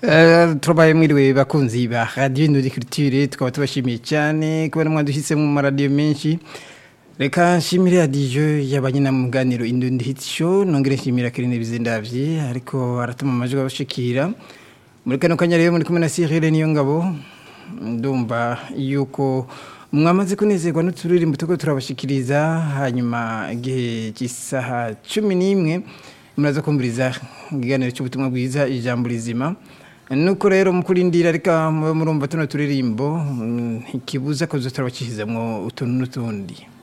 Eh, turabaye mwiriwe bakunzi ba radio Indudi Culture tukaba tubashimiye cyane kubera mwaduhise mu maradiyo menshi reka nshimire radiyo y'abanyina mu muganiro Indundi Hit Show nongere nshimira Kirine Bizindavye ariko aratuma amajwi abashikira muri kano kanya rero muri kumwe na Cyril niyo ngabo ndumva yuko mwamaze kunezerwa n'uturirimbo tuko turabashikiriza hanyuma igihe cy'isaha cumi n'imwe muraza kumviriza ikiganiro cy'ubutumwa bwiza ijambo rizima nuko rero mukurindira reka mube murumva tuno turirimbo mm, ikibuza ko turabakishizamwo utuntu n'utundi